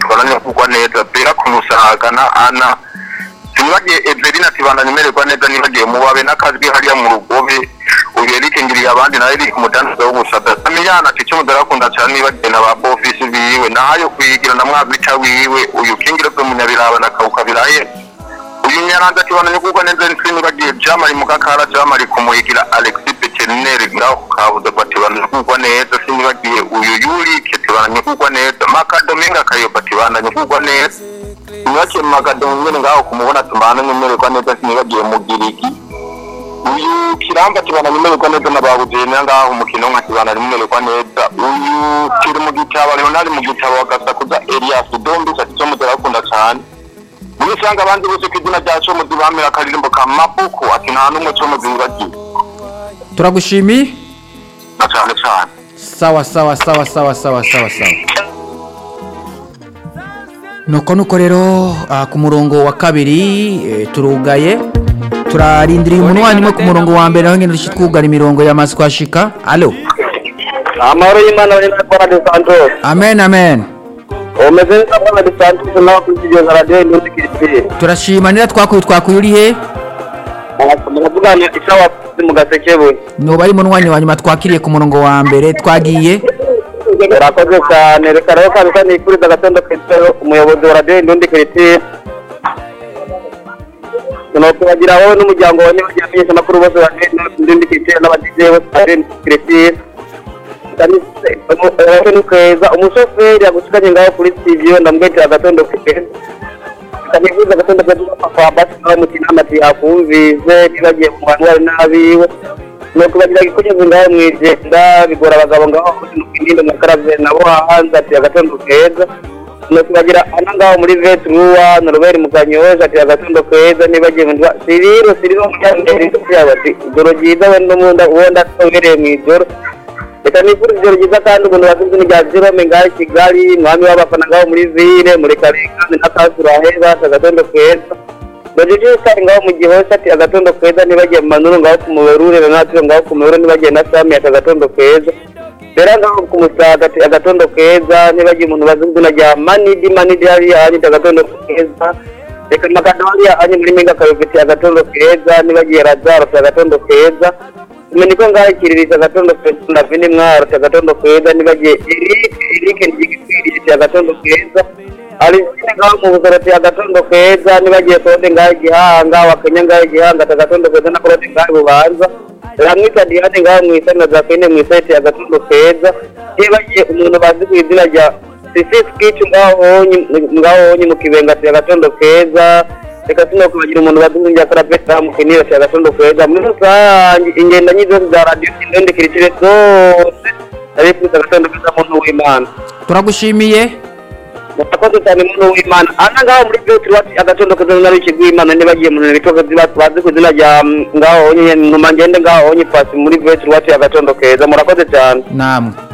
bananiwe kugwa neza bera kumusaga na ana ntibagiye eberina ati bandanye umererwa neza ntibagiye mubabe n'akazwi hariya mu rugobe ubu erike ngiriye abandi nawe erike umudandaza w'ubusada amiyana ati icyo mudarakunda cyane nibagiwe na ba bofisi biwe nayo kuyigira na mwagwica wiwe uyu kingiro bwo munyabiraba na kawuka biraye uyu nyaranza ati bandanye kugwa neza ntibagiye jamari mukakara jamari kumuhigira alexi pekeneri ngaho kabuze bati bandanye kugwa neza sinibagiye uyu yurike ati bandanye kugwa neza makadominga kayoba ati bandanye kugwa neza nibakiye mu magadomu nyine ngaho kumubona tumana nyemererwa neza sinibagiye mu girigi uyu kiramba kibana nyemererwa neza na babugenera ngaho umukino nka kibana nyemererwa neza uyu kiri mu gitabo leonard mu gitabo agasakuza elias dombi ati cyo mutera akunda cyane muri usanga abandi bose ku izina rya cyo muzi bamira akaririmbo ka mabuku ati nta n'umwe cyo muzi wibagiwe turagushimiye na cyane cyane sawa sawa sawa sawa sawa sawa sawa nuko nuko rero ah, ku murongo wa kabiri eh, turugaye turarindiriye umuntu wanyuma ku murongo wa mbere naho nyine dushyi twugara imirongo yamaze kuhashika alo amahoro y'imana ari muri parade santos amen amen umeze neza parade santos nawe kuzigenza radiyo y'impunzi kiripiri turashima niba twakuye twakuye uri he muravugana isawa mu gasekebuye nuba ari umuntu wanyuma wanyuma twakiriye ku murongo wa mbere twagiye urakoze cyane reka rero kabisa nifuriza agatondo keza umuyobozi wa radiyo y'impunzi kiripiri tunakubagiraho n'umuryango wa nyabageni amakuru bose wa radiyo y'impunzi kiripiri n'abadize bose ba radiyo y'impunzi kiripiri rero ni keza umushoferi yagushikanye ngaho kuri sitidiyo ndamwetera agatondo keza kanivuza agatondo keza kwa basi nawe mutinama ati akumvize ntibagiye mu bantu bari n'abiwe nuko bagira gikugeze ngaho mu igenda bigora abagabo ngaho nukwirinde mu karave nabo hanze ati agatondo keza nuko bagira ana ngaho muri vetruwa na robert mukanyoje ati agatondo keza nibagiye mu ndwa siriro siriro mujyandere inshuti yawe ati ijoro ryiza wenda munda wenda tobereye mu ijoro reka nifurize ijoro ryiza kandi umuntu wasinze ni rya jerome ngaho i kigali mwami w'abafana ngaho muri vile murekarekane na kasura heza ati agatondo keza Roger Star ngaho mu gihosha ati agatondo keza nibagiye mu manuru ngaho ku muberure na natwe ngaho ku muberure nibagiye na sami ati agatondo keza rero ngaho ku musaga ati agatondo keza nibagiye umuntu bazi izina rya manidi manidi hariya hanyu ati agatondo keza reka amagambo hariya hanyu muri minga kayoga ati agatondo keza nibagiye razaro ati agatondo keza umenye ko ngaho ikiriri cya gatondo keza na vini mwaro cya gatondo keza nibagiye erike erike ndigikwirisha cya gatondo keza alisine ngaho mu buzara cya gatondo keza nibagiye kode ngaho igihanga wakenya ngaho igihanga cya gatondo keza na kode ngaho bubanza ramwita diane ngaho mu isani na zakene mu isani cya gatondo keza nibagiye umuntu bazi ku izina rya sisi skicu ngaho honye ngaho honye mu kibenga cya gatondo keza reka sino kubagira umuntu badunga njya kora beta mukinira cya gatondo kweza muri rusange ingenda nyizose za radiyo sindende kirekire zose arifuriza gatondo keza muntu w'imana turagushimiye murakoze cyane muntu w'imana ana ngaho muri petero ati agatondo keza n'abiki rw'imana ntibagiye mu bintu bitokozi bazi ku izina rya mm, ngaho onye numa ngende ngaho onye pasi muri petero ati agatondo keza murakoze cyane namwe